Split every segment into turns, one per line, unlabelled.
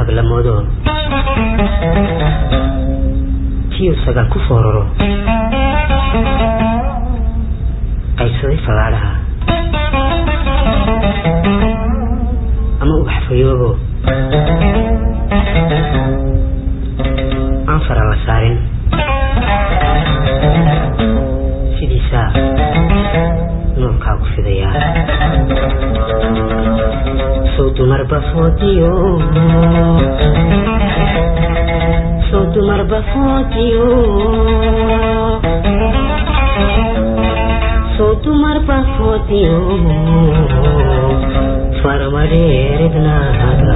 dahab la moodo tiyu sagal ku fooraro qaybsaday fagaadhaha ama ubax fayoobo aan fara la saarin sidiisaa nuurkaagu fidayaa sow dumarba foodiyo sow dumarba foodiyo sow dumarba foodiyo farmadheeridnaaga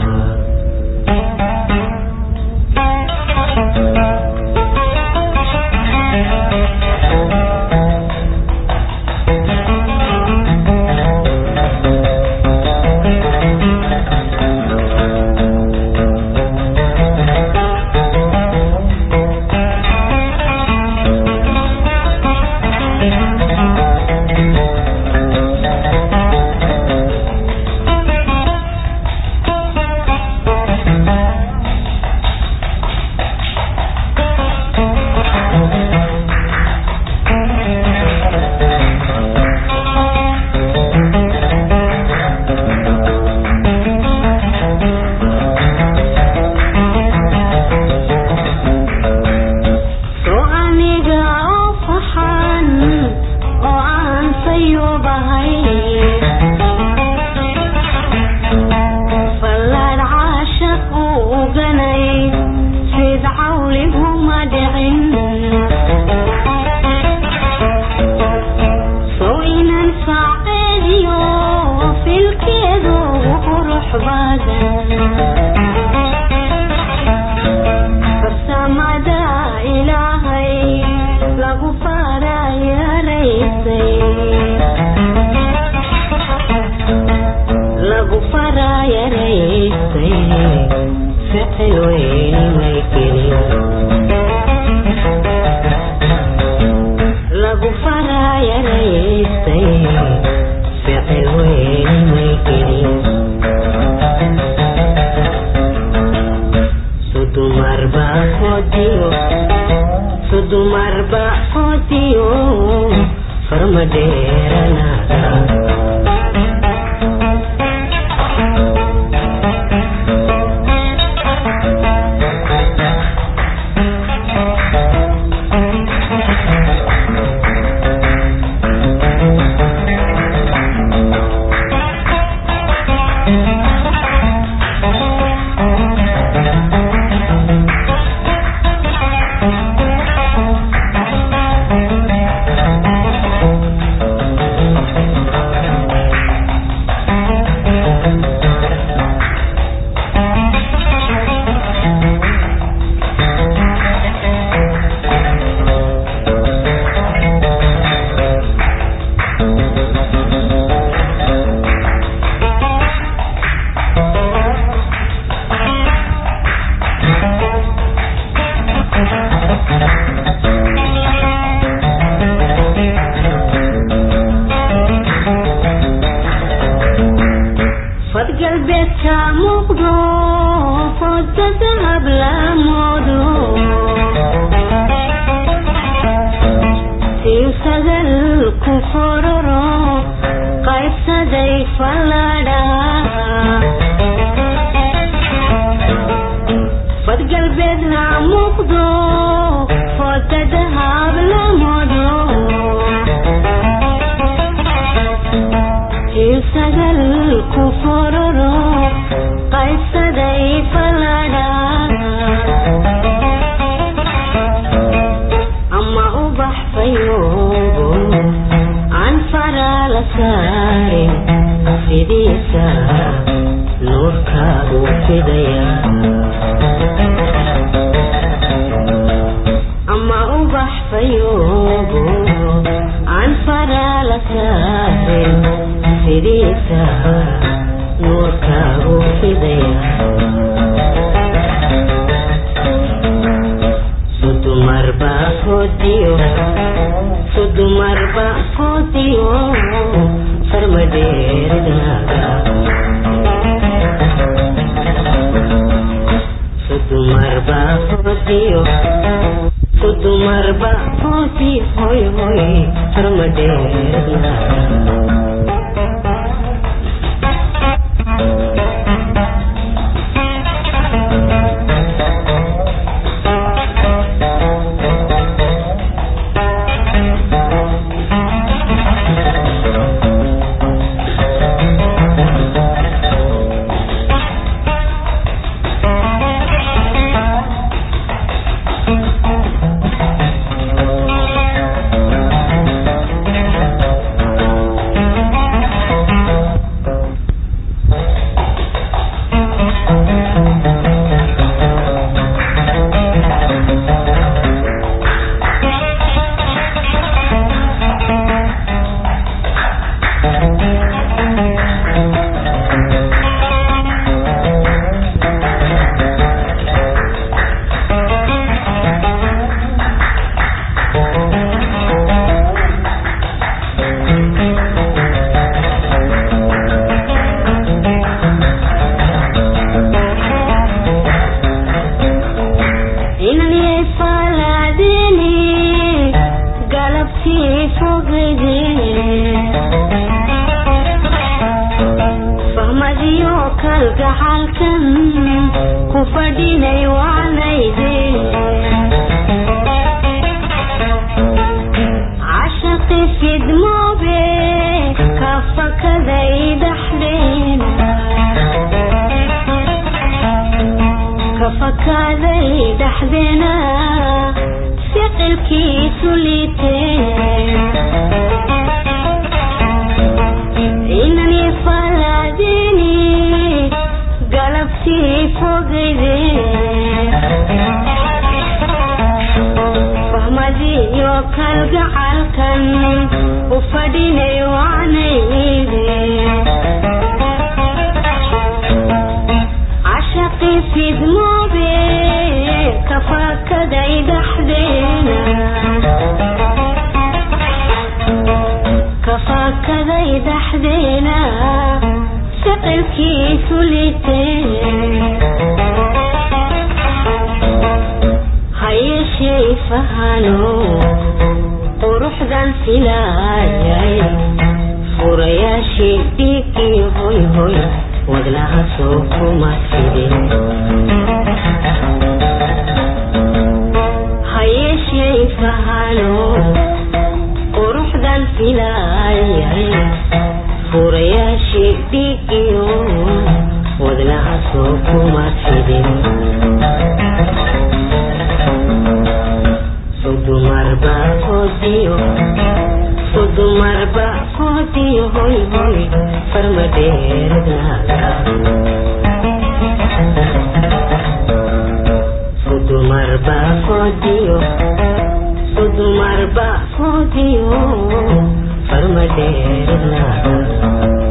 soo aniga oo faxan oo aan sayubahay fallaad caashaq uu uganay sid cawliguma dhicin soo inan saaceediyo filkeedu qurux badan farsamada ilaahay lagu farayaraysay lagu farayaraysay ficil weyni may gelin lagu farayaraysay ficil weyni may gelin sudumarba fodiyo sudumarba fodiyo farmadheeranaada fad galbeedka muuqdo fooda dahab la moodo tiu sagal ku fororo qaybsaday fallaadha fad galbeed ha muuqdo fooda dahab la moodo sagal ku fororo qaybsaday faladha ama ubax fayoobo aan fara la saarin sidiisa nuurkaagu fidaya ama ubax fayoobo aan fara la saarin sidiisa nuurkaagu fidaya sudumarba fodiyo sudumarba fodiyo farmadheeridaaga fadiyo ku dumarba hooti hoy hoy farmadheerna inaniyay faalaadini galabtii fogedee fahmadiyo kalgacalkan ku fadhinay waanayde cashaqi fidmoobe ka fakaday dhaxdeena kafakaaday dhaxdeena ficilkiisu liitee inani falaadini galabtii fogeyde fahmadiyo kalgacalkan u fadhinay waanayde cashaqi fidmoobe kafakaday dhaxdeena kafakaday dhaxdeena ficilkiisu litee hayeshey fahano quruxdan filaayay furayaashii dhiigii hoy hoy wadnaha soo kuma fidin hayeshey fahano quruxdan filaayay furayaashii dhiigiyo wadnaha soo kuma fidin sudumarba hoodiyo sudumarba hoodiyo hoy hoy farmadheernaada sudumarba hoodiyo sudumarba hoodiyo farmadheernaada